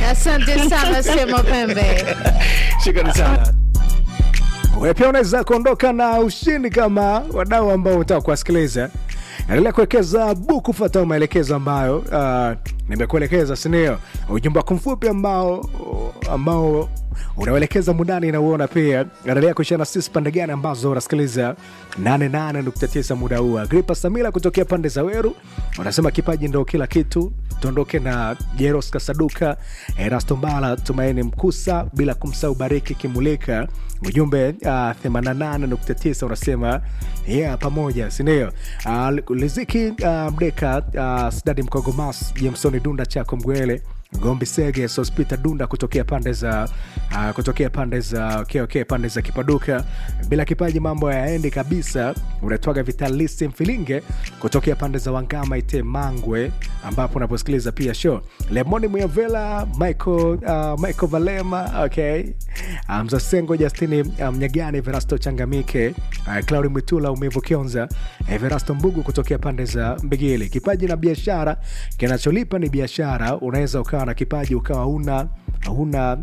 Asante sana Sema Pembe. Shukrani sana. Wewe pia unaweza kuondoka na ushindi kama wadau ambao unataka kuwasikiliza. Endelea kuwekeza buku, fuata maelekezo ambayo uh, nimekuelekeza, sindio? Ujumbe wako mfupi ambao ambao unauelekeza mundani na uona pia. Endelea kuishia na sisi pande gani ambazo unasikiliza 88.9 muda huu. Agripa Samila kutokea pande za Weru wanasema kipaji ndo kila kitu. Tuondoke na Jeros Kasaduka, Erasto Mbala, Tumaini Mkusa, bila kumsahau Bariki Kimulika. Ujumbe uh, 88.9 unasema yeah, pamoja sindio? Uh, Liziki uh, Mdeka uh, Sidadi Mkogomas, Jamsoni Dunda Chako Mgwele Gombi Sege Sospita Dunda kutokea pande za uh, kutokea pande za okay, okay, pande za Kipaduka. Bila kipaji mambo yaendi kabisa. Unatwaga Vitalisi Mfilinge kutokea pande za Wangama Ite Mangwe, ambapo unaposikiliza pia show Lemoni Muyavela Michael, uh, Michael Valema okay. Mzasengo um, Justini Mnyagani um, Verasto Changamike uh, Claudi Mwitula Umivu Kionza Everasto Mbugu kutokea pande za Mbigili. Kipaji na biashara, kinacholipa ni biashara. Unaweza ukawa na kipaji ukawa una una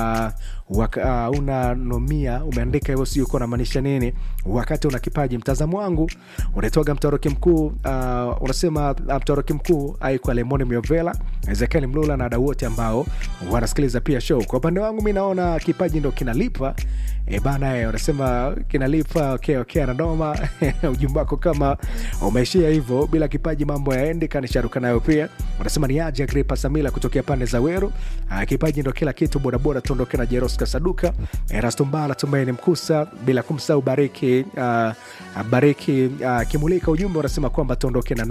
uh, waka, uh, una nomia umeandika hivyo, sijui uko namaanisha nini wakati una kipaji. Mtazamo wangu unaitwaga mtoroki mkuu uh, unasema uh, mtoroki mkuu aikwa Lemoni Miovela, Ezekiel Mlula na wadau wote ambao wanasikiliza pia show. Kwa upande wangu mi naona kipaji ndo kinalipa e bana, e, unasema kinalipa okay, okay, anadoma ujumbe wako kama umeishia hivyo, bila kipaji mambo yaendi, kanisharuka nayo pia. Unasema ni aje Agripa Samila kutokea pande za Weru. Uh, kipaji ndo kila kitu, bodaboda tuondoke na Jeros Kasaduka, Erasto Mbala, Tumaini Mkusa, bila kumsahau Bariki uh, Bariki uh, Kimulika. Ujumbe unasema kwamba tuondoke na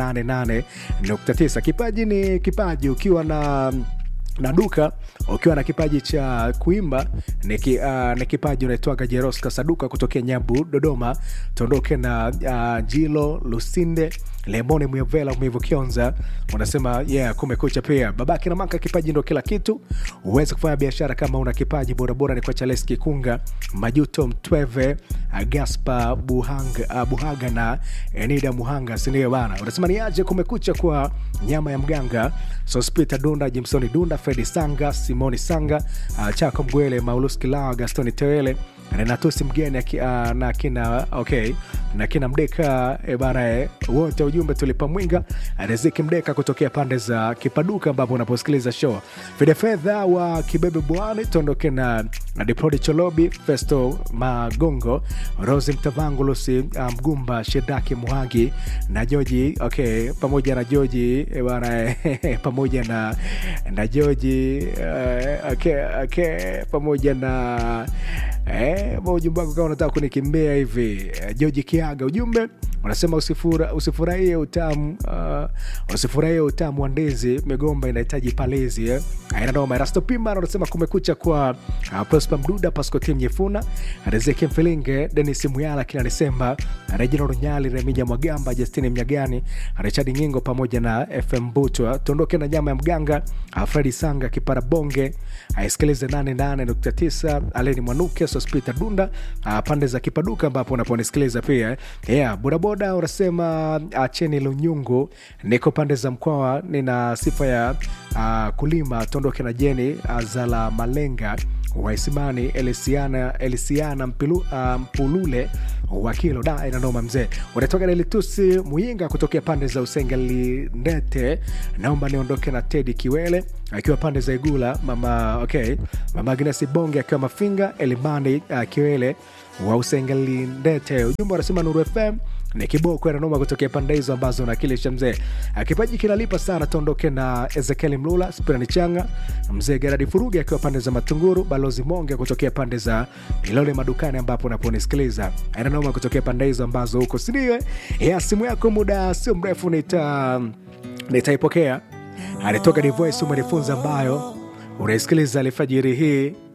88.9. Kipaji ni kipaji, ukiwa na na duka ukiwa na kipaji cha kuimba ni, ki, uh, ni kipaji unaitwaga Jeros Kasaduka kutokea Nyabu, Dodoma. Tuondoke na uh, Jilo Lusinde Lemoni Mwevela Mwivu Kionza unasema yeah, kumekucha pia babake na maka. Kipaji ndo kila kitu, uweze kufanya biashara kama una kipaji. Borabora ni kwa Charles Kikunga, Majuto Mtweve, Gaspa Buhanga, uh, Buhaga na Enida Muhanga, sindio bana? Unasema ni aje kumekucha kwa nyama ya mganga, Sospita Dunda, Jimsoni Dunda, Fredi Sanga, Simoni Sanga, uh, Chako Mgwele, Maulus Kilawa, Gastoni Tewele Renatusi mgeni uh, na kina okay, na kina Mdeka e bana e, wote ujumbe tulipa mwinga Riziki Mdeka kutokea pande za Kipaduka ambapo unaposikiliza show Fide Fedha wa Kibebe Bwani, tuondoke na, na Diprodi Cholobi, Festo Magongo, Rosi Mtavangu, Lusi Mgumba, um, Shedaki Muhagi na Joji okay, pamoja na Joji e bana e, pamoja na na Joji uh, okay, okay, pamoja na Eh, ujumbe wako kama unataka kunikimbia hivi. George Kiaga ujumbe unasema usifura, usifurahie utamu uh, usifurahie utamu wa ndizi, migomba inahitaji palezi eh. Aina ndo Erasto Pima anasema kumekucha kwa uh, Prosper Mduda, Pasco Tim Nyefuna, Rizeki Mfilinge, Dennis Muyala, kila Desemba, Reginald Nyali, Remija Mwagamba, Justine Mnyagani, Richard Nyingo pamoja na FM Butwa. Tuondoke na nyama ya mganga, Fredi Sanga, Kipara Bonge, aisikilize 88.9 Aleni Mwanuke, Sospita Dunda, uh, pande za Kipaduka ambapo unaponisikiliza pia yeah, bodaboda unasema acheni lunyungu, niko pande za Mkwawa, nina sifa ya uh, kulima. Tuondoke na Jeni Azala Malenga Waisimani Elisiana, Elisiana Mpilu, uh, Mpulule wakilo da inanoma mzee, unatoka Delitusi Muyinga kutokea pande za Usengeli Ndete. Naomba niondoke na Tedi Kiwele akiwa pande za Igula, mama okay, mama Agnesi Bonge akiwa Mafinga, Elimani uh, Kiwele wa Usengeli Ndete. Ujumbe wanasema Nuru FM ni kiboko nanoma kutokea pande hizo ambazo nakilisha mzee. Kipaji kinalipa sana. Tuondoke na Ezekiel Mlula, Spirani Changa, mzee Geradi Furugi akiwa pande za Matunguru, balozi Monge kutokea pande za Ilole Madukani ambapo unaponisikiliza nanoma kutokea pande hizo ambazo huko sindio? Ya simu yako muda sio mrefu nita nitaipokea. Alitoka Divoice umenifunza ambayo unaisikiliza alfajiri hii